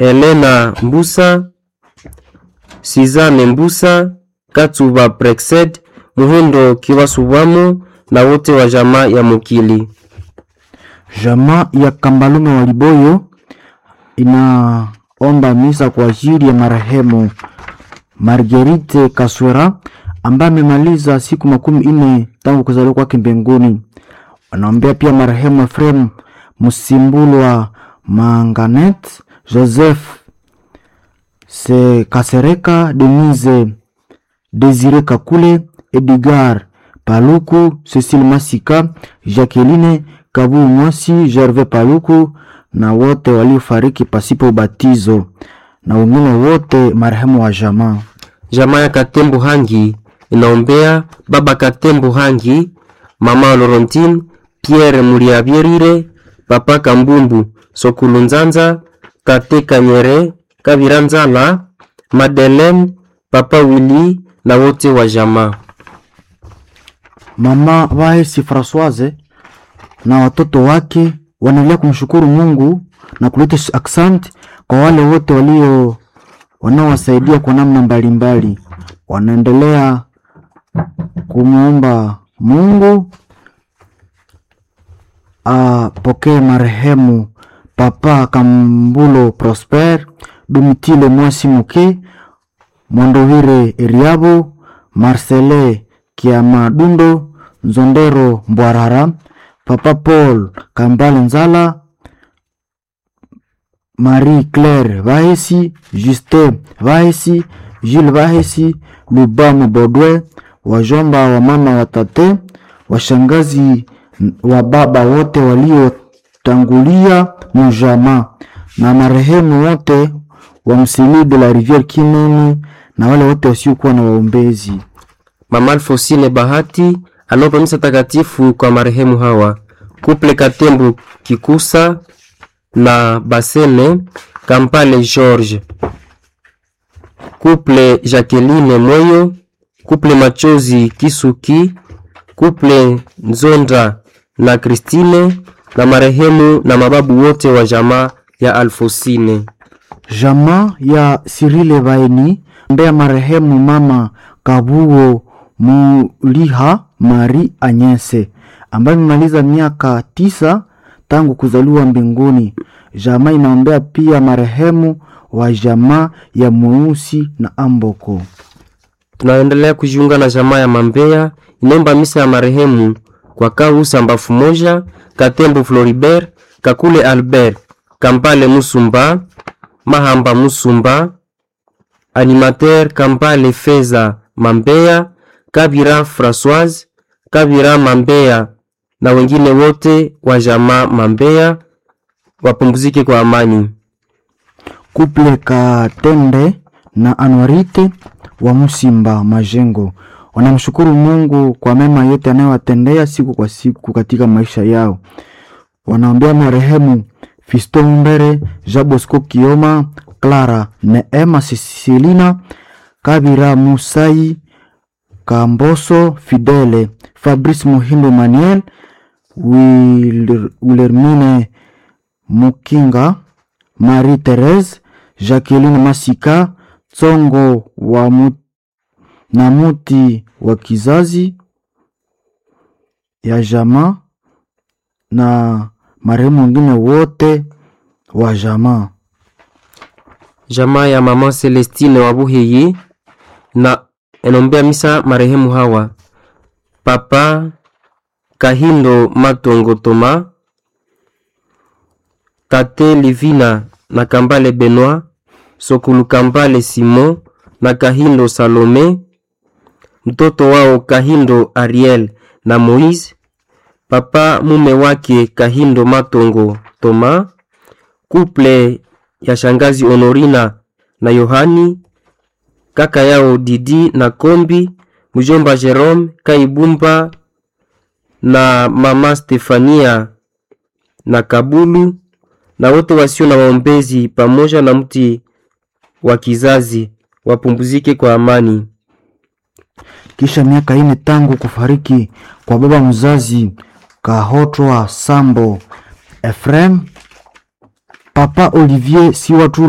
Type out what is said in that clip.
Elena Mbusa, Sizane Mbusa, Katuba Prexed, Muhindo Kiwasubwamo na wote wa jamaa ya Mukili. Jamaa ya Kambalume wa Liboyo inaomba misa kwa ajili ya marehemu Marguerite Kaswera ambaye amemaliza siku makumi nne tangu kuzaliwa kwake mbinguni. Wanaombea pia marehemu Efrem Musimbulwa Manganet, Joseph Se Kasereka, Denise Desire Kakule, Edgar Paluku, Cecile Masika, Jacqueline Kabu Mwasi, Gervais Paluku na wote waliofariki pasipo ubatizo na wengine wote marehemu wa jamaa. Jamaa ya Katembo Hangi inaombea baba Katembo Hangi, mama Laurentine, Pierre Muliabierire, papa Kambumbu, Sokulu Nzanza, tate Kanyere, Kabira Nzala, Madeleine, papa Willy na wote wa jamaa. Mama Vahesi Francoise na watoto wake wanaendelea kumshukuru Mungu na kuleta aksanti kwa wale wote walio wanaowasaidia kwa namna mbalimbali. Wanaendelea kumwomba Mungu apokee marehemu Papa Kambulo Prosper, Domitile Mwasi Muke, Mwandovire Eriabo, Marcele Kiamadundo, Nzondero Mbwarara, Papa Paul Kambale Nzala, Marie Claire Vahesi, Justin Vahesi, Jules Vahesi, Lubamu Bodwe, wajomba wa mama watate, washangazi wa baba wote waliotangulia mujama na marehemu wote wa msili de la rivière Kinoni na wale wote wasiokuwa na waombezi. Mama Alfosine Bahati anaomba misa takatifu kwa marehemu hawa: Kuple Katembo Kikusa na Basene Kampale George, Kuple Jacqueline Moyo, Kuple Machozi Kisuki, Kuple Nzonda na Kristine na marehemu na mababu wote wa jamaa ya Alfosine. Jamaa ya Sirile Vaeni mbea marehemu mama Kabuo Muliha Mari Anyese ambaye amemaliza miaka tisa tangu kuzaliwa mbinguni. Jamaa inaombea pia marehemu wa jamaa ya Mweusi na Amboko. Tunaendelea kujiunga na jamaa ya Mambea inaomba misa ya marehemu kwa Kahusa Mbafu moja, Katembo Floribert, Kakule Albert, Kampale Musumba, Mahamba Musumba, Animateur Kampale Feza Mambea, Kabira Françoise, Kabira Mambea na wengine wote wa jamaa Mambea wapumzike kwa amani. Kuple Katende na Anwarite wa Musimba Majengo wanamshukuru Mungu kwa mema yote anayowatendea siku kwa siku katika maisha yao. Wanaombea marehemu Fisto Mbere, Jabosco Kioma, Clara Neema, Cecilina Kabira, Musai Kamboso, Fidele Fabrice Muhindo, Manuel Wil- Wilhelmine Mukinga, Marie Therese, Jacqueline Masika, Tsongo wa mu, na muti wa kizazi ya jamaa na marehemu wengine wote wa jamaa. Jamaa ya mama Celestine wa Buhiyi na enombea misa marehemu hawa: Papa Kahindo Matongo Toma, Tate Livina na Kambale Benoit, Sokulu Kambale Simon na Kahindo Salome, mtoto wao Kahindo Ariel na Moise, papa mume wake Kahindo Matongo Toma, kuple ya shangazi Honorina na Yohani, kaka yao Didi na Kombi, mjomba Jerome Kaibumba na mama Stefania na Kabulu na wote wasio na waombezi pamoja na mti wa kizazi wapumzike kwa amani. Kisha miaka ine tangu kufariki kwa baba mzazi Kahotwa Sambo Efrem, papa Olivier Siwatu